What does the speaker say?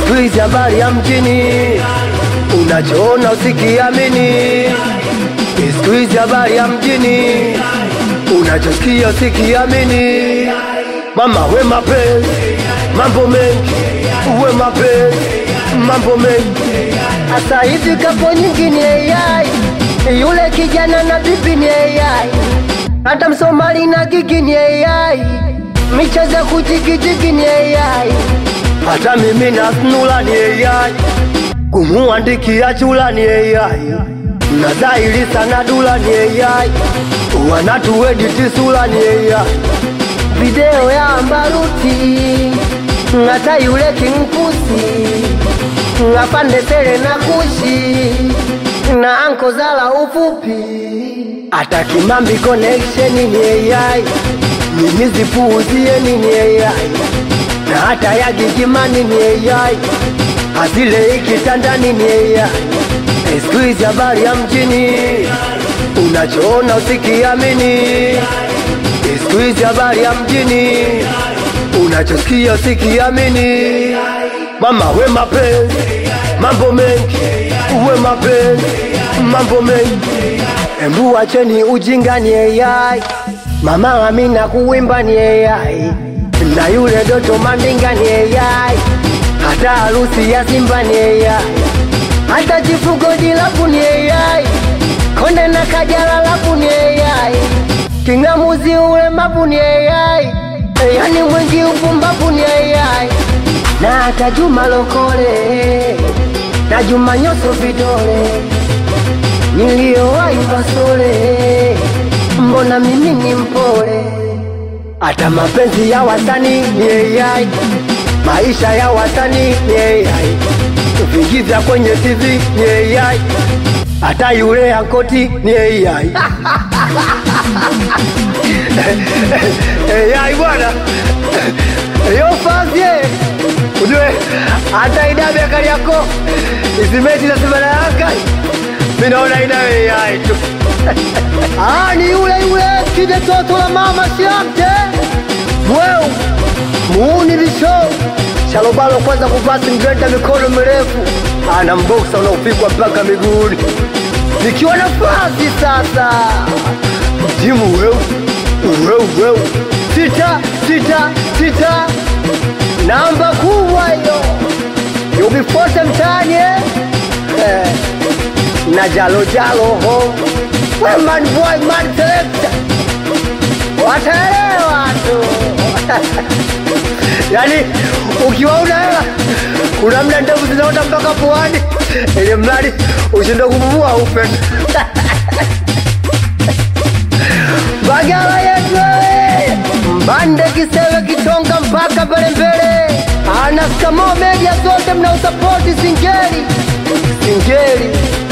siku hizi habari ya mjini unachoona usikiamini siku hizi habari ya mjini unachosikia usikiamini mama we mapenzi mambo mengi uwe mapenzi mambo mengi Asa hivi kapo nyingi ni AI, yule kijana na bibi ni AI, hata Msomali na gigi ni AI, michezo ya kujigijigi ni AI. hata mimi na snula ni AI kumuandikia chula ni AI na dhahiri sana dula ni AI wanatuediti sula ni AI Video ya Ambaruti, hata yule Kingpusi, ngapande sele na kushi na anko zala ufupi hata Kimambi connection ni AI mimi zipuuzie ni AI na hata ya Gigimani ni AI Azile ikitandani ni AI siku hizi habari ya mjini unachoona usikiamini siku hizi habari ya mjini unachosikia usikiamini mama we mapenzi mambo mengi uwe mapenzi mambo mengi embu wacheni ujinga ni AI mama Amina kuwimba ni AI na yule Doto Mandinga ni AI hata harusi ya Simba ni AI hata chifugo dilapu ni AI, konde na kajala lapu ni AI, kingamuzi ule mapu ni AI, yani mwingi upumbapu ni AI, na hata Juma Lokole na Juma Nyoso vidole niliyowahi Basole, mbona mimi ni mpole hata mapenzi ya wasanii ni AI, maisha ya wasanii ni AI, vingiza kwenye TV ni AI, hata yule ankoti ni AI. AI bwana, yo fazie ujue, hata idabe kali yako isimeti na simana yaka, mimi naona inayo AI tu. Ah, ni yule yule kide toto la mama siamte Mweu muuni visho shalobalo kwanza kuvaa singreta mikono mirefu ana mboksa unaopigwa mpaka miguuni nikiwa nafasi sasa jimu weu weu weu sita sita sita namba kubwa hiyo yubifote mtani eh? Eh, na jalo jalo ho we man boy man selector wataelewa tu yaani ukiwa una hela kuna mda ndevu zinaota mpaka puani ili mradi ushinde kupumua upe bagala yetu wewe. mbande kisewe kitonga mpaka mbele mbele anaskamo media zote mnausapoti singeli singeli